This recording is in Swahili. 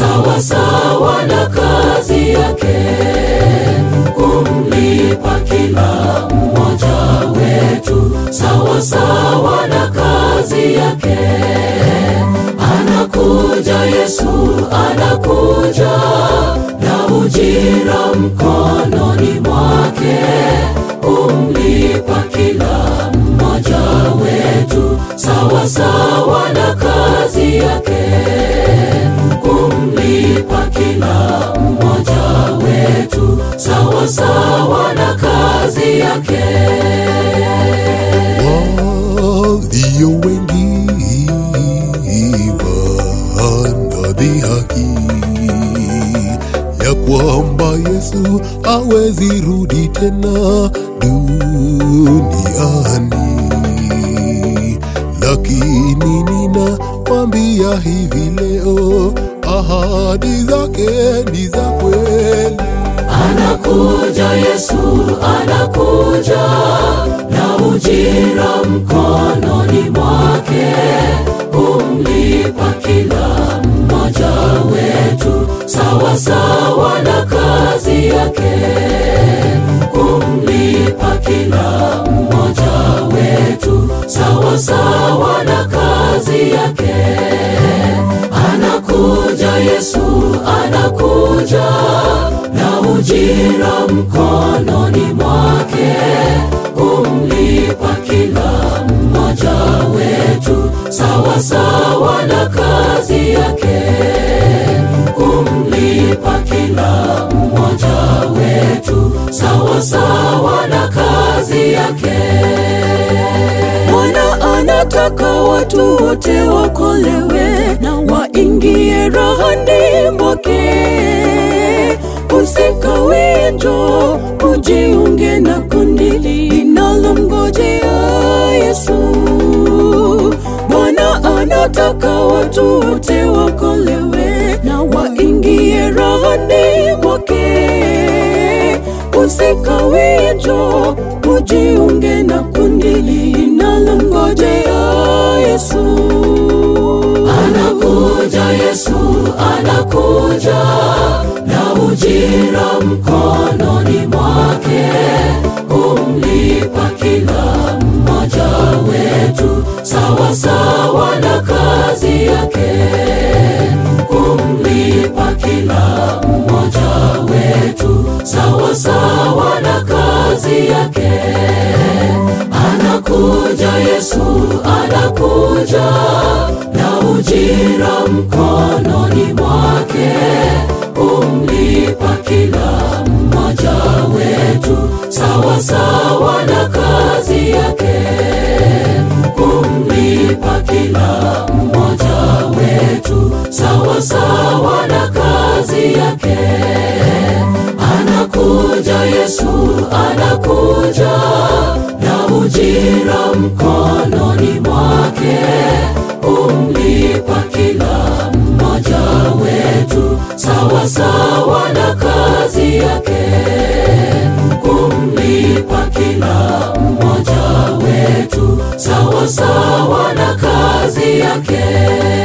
sawa sawa na kazi yake, kumlipa kila mmoja wetu sawa sawa na kazi yake. Anakuja Yesu, anakuja na ujira mkononi mwake, kumlipa kila mmoja wetu sawa sawa na kazi yake, kumlipa kila mmoja wetu sawa sawa na kazi yake. walio wengi wanadhihaki ya kwamba Yesu hawezi rudi tena duniani, lakini ninawaambia hivi leo, ahadi zake ni za kweli. Anakuja Yesu, anakuja na ujira mkononi mwake, kumlipa kila mmoja wetu sawa sawa na kazi yake, kumlipa kila mmoja wetu sawa sawa na kazi yake. Anakuja Yesu, anakuja na ujira mkononi mwake, kumlipa kila mmoja wetu sawa sawa na kazi yake, kumlipa kila mmoja wetu sawa sawa na kazi yake. Bwana anataka watu wote wakolewe na waingie rahani mwake. Usikawie, njoo ujiunge na kundi linalomngojea Yesu. Bwana anataka watu wote wakolewe na waingie rahani mwake. Usikawie, njoo ujiunge na kundi linalomngojea Yesu. Anakuja Yesu, anakuja na ujira mkononi mwake, kumlipa kila mmoja wetu sawa sawa na kazi yake, kumlipa kila mmoja wetu sawa sawa na kazi yake. Anakuja Yesu, anakuja na ujira mkononi mwake, kumlipa kila mmoja wetu sawa sawa na kazi yake, kumlipa kila mmoja wetu sawa sawa na kazi yake. Anakuja Yesu, anakuja na ujira mkononi mwake, kumlipa kila mmoja wetu sawa sawa na kazi yake, kumlipa kila mmoja wetu sawa sawa na kazi yake.